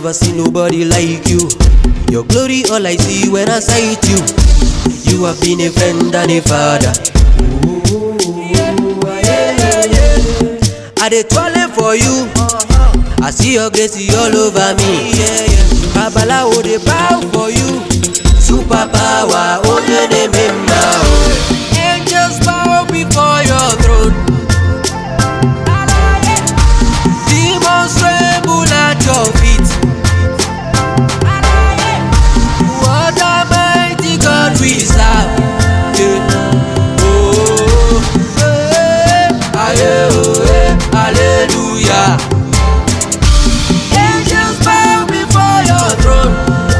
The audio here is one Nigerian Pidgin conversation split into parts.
never see nobody like you. Your glory all I see when I sight you. You have been a friend and a father. I dey toilet for you. I see your grace all over me. Babalawo dey bow for you. Super power, onye na-eme mma o. Angels bow before your throne. Demons tremble at your feet. What a mighty God we serve. Yeah. Oh, eh, aye, oh, eh, hallelujah. Angels bow before your throne.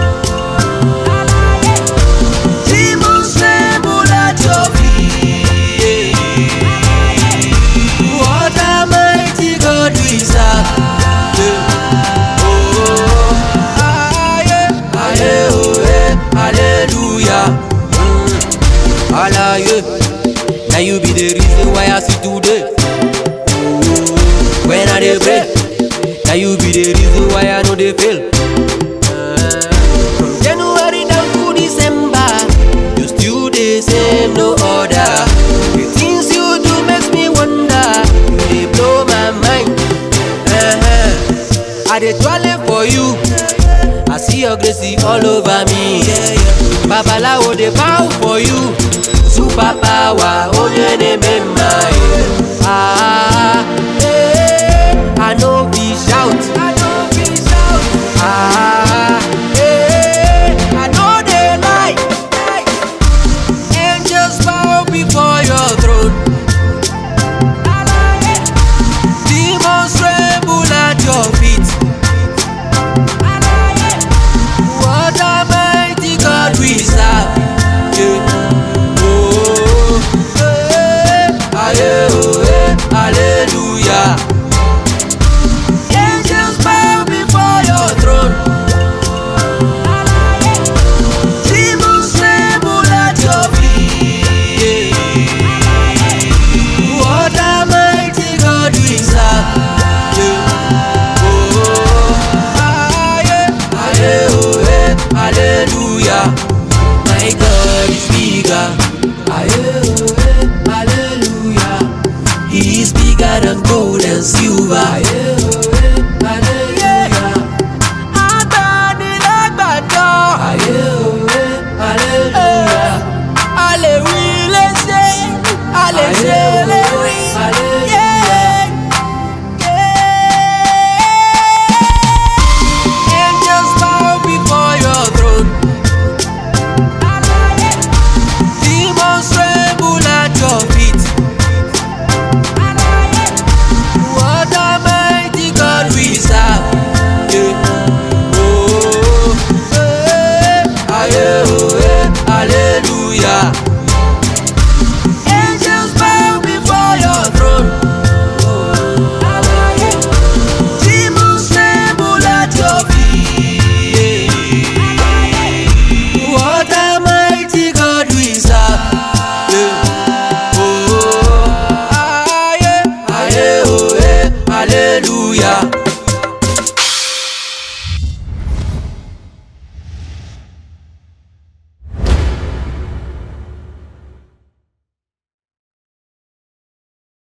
Demons tremble at your feet. What a mighty God we serve. Yeah. Oh, aye, aye, oh, eh, hallelujah. Mm. Alaye, now you be the reason why I see today. When I dey pray, now you be the reason why I know they fail. From January down to December, you still the same, no other. The things you do makes me wonder. You dey blow my mind. Uh-huh. I dey toilet for you. I see your grace all over me. Babalawo dey bow for you. Super power, onye na-eme mma. Ah, eh, I no fit shout. I no fit shout. Ah, eh, I no dey lie. Angels bow before your throne. Demons tremble at your feet. What a mighty God we serve. Yeah. Oh, eh, aye, oh, eh, hallelujah. Angels bow before your throne. Demons tremble at your feet. What a mighty God we serve. Yeah. Oh, aye, aye, oh, eh, hallelujah. My God is bigger. Aye, oh, eh, hallelujah. He is bigger than gold and silver. Aye, oh, eh, hallelujah. Agbanilagbadọ. Aye, oh, eh, hallelujah. A lè wí lè ṣe, a lè ṣe